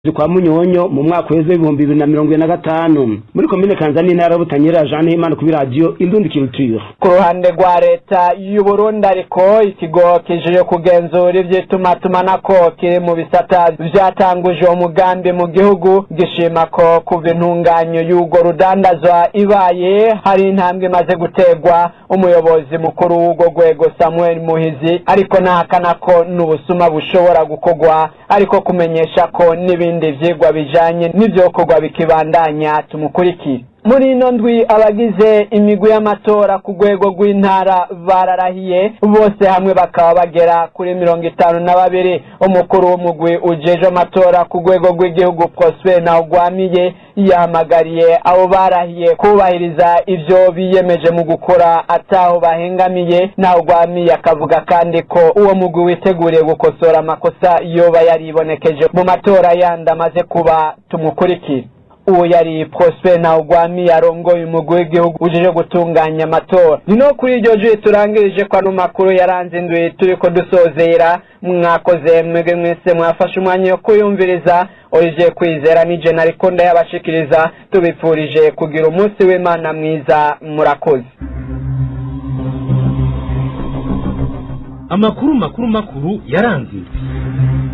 kwa munyonyo mu mwaka w'ejo w'ibihumbi bibiri na mirongo ibiri na gatanu muri komine kanzani intara y'ubutanyerera jean himana kuri radiyo indundi culture ku ruhande rwa leta y'u Burundi ariko ikigo kijije kugenzura ivy'itumatumanako kiri mu bisata vyatanguje uwo mugambi mu gihugu gishima ko kuva intunganyo y'urwo rudandazwa ibaye hari intambwe imaze guterwa umuyobozi mukuru w'urwo rwego samuel muhizi ariko ntahakana ko n'ubusuma bushobora gukorwa ariko kumenyesha ko n'ibindi vyigwa bijanye n'ivyokorwa bikibandanya tumukurikire muri ino ndwi abagize imigwi y'amatora ku rwego rw'intara bararahiye bose hamwe bakaba bagera kuri mirongo itanu na babiri umukuru w'umugwi ujeje amatora ku rwego rw'igihugu prosper ntawugwamiye yahamagariye abo barahiye kubahiriza ivyo biyemeje mu gukora ataho bahengamiye ntawugwamiye akavuga kandi ko uwo mugwi witeguriye gukosora amakosa yoba yaribonekeje mu matora yandi amaze kuba tumukurikire uwo yari prosper ntawugwami yarongoye umugwi w'igihugu ujeje gutunganya amatora ni no kuri iryo juri turangirije ko ano makuru yaranze indwi turiko dusozera mwakoze mwebwe mwese mwafashe umwanya wo kuyumviriza olivier kwizera ni jena ariko ndayabashikiriza tubipfurije kugira umunsi w'imana mwiza murakoze amakuru makuru makuru yaranze